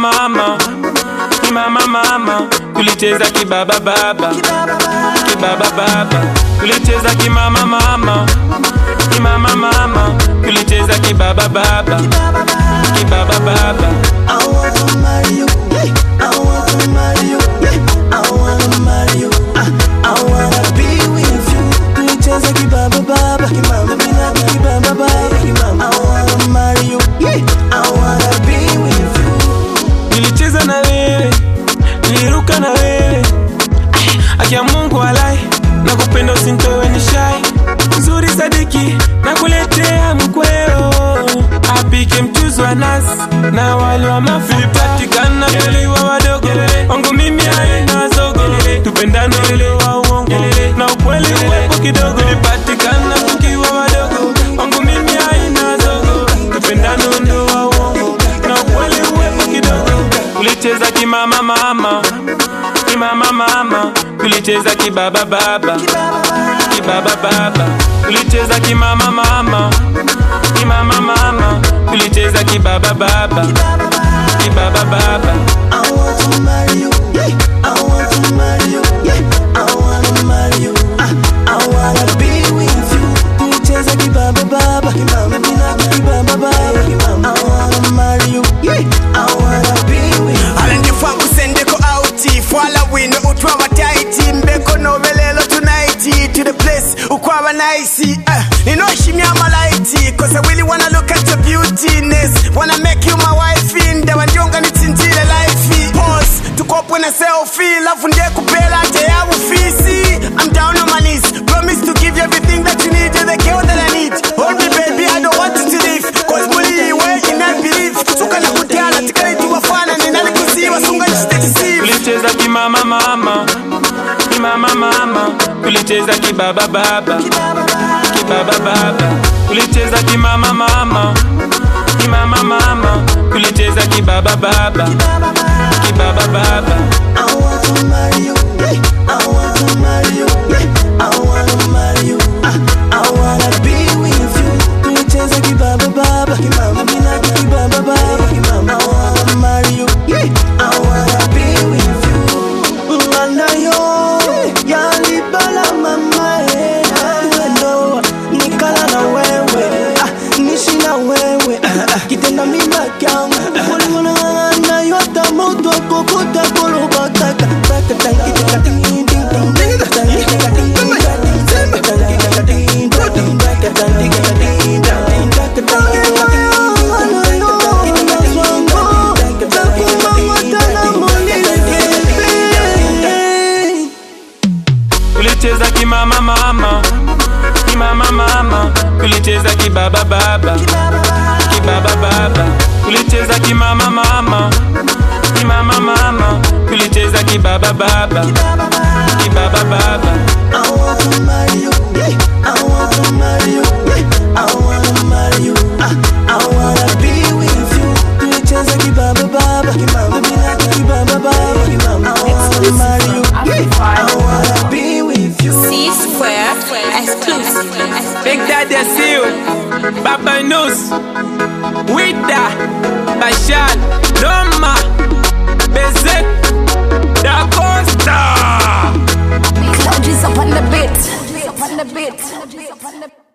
mama ni mama mama tulicheza kibaba baba kibaba baba tulicheza kimama mama ni mama mama tulicheza kibaba baba kibaba baba I wanna marry you. Yeah. I wanna marry you. Yeah. I wanna marry you. Ah, I wanna be with you. Tulicheza kibaba baba, kimama bila kibaba baba, kimama. I wanna marry you. Yeah. I wanna be with you. nilicheza na wewe niliruka na wewe akia mungu alai na kupenda usintowe ni shai nzuri sadiki na kuletea mkweo apike mchuzi wa nasi na wali wa mafupatikana tuliwa wadogo wangu mimi haina zogo tupendane ile wa uongo na ukweli uwepo kidogo lipatikana tukiwa wadogo wangu mimi haina zogo tupendane ndo wa uongo na ukweli uwepo kidogo tulicheza kimama mama kimama mama tulicheza kibaba baba kibaba baba tulicheza kimama mama kimama mama tulicheza kibaba baba kibaba baba I want to marry you. Yeah. I want to marry you. Yeah. I wanna marry you. Ah, I wanna be with you. Tulicheza kibaba baba, kimama bila kibaba baba, kimama. I wanna marry you. Yeah. I wanna be with you. alandifa kusendeko auti fwala wino utwaba taiti mbeko novelelo tunaiti to the place ukwaba nice uh, ninoshimya malaiti cause I really wanna look at your beautiness wanna make you my wife in dawa ndionga nitsinjile life pause tukopwe na selfie lafu ndiye kupela nje ya ufisi I'm down on my knees promise to give you everything that you need you're the girl that I need hold me baby I don't want you to leave cause muli we in I believe kusuka na kutyala tikaletu wafana ninalikusiwa sunga nishitechisiva tulicheza kimama mama kimama mama tulicheza kibaba baba kibaba baba tulicheza kimama mama kimama mama tulicheza kibaba baba kibaba baba I want to marry you. Yeah. I want to marry you. Yeah. I wanna marry you. Ah, I wanna be with you. Tulicheza kibaba baba, kimama bila kibaba baba, kimama. I wanna marry you. Yeah. I wanna be with you. Ngana yo, yalibala mama eh. Wendo, nikala na wewe. Ah, nishi na wewe. Ah, ah, kitenda mimba kyangu. Kulingana yota moto kokota kolobakaka. Bakata kitaka ding ding ding ding. Bakata kitaka ding ding ding. Bakata kitaka ding ding ding. Bakata kitaka ding ding ding. Bakata kitaka ding ding ding. tulicheza kimama mama kimama mama tulicheza kibaba baba kibaba baba tulicheza kimama mama kimama mama tulicheza kibaba baba kibaba baba I want to marry you. Yeah. I want to marry you. Yeah. I wanna marry you. Ah, I wanna be with you. Tulicheza kibaba baba, kimama bila kibaba baba, kimama. I wanna marry you. Yeah. I wanna be with you. C Square exclusive. Big Daddy I see you Baba News Wida Bashal Doma Bezek Da Costa Clouds up on the beat. Up on the beat.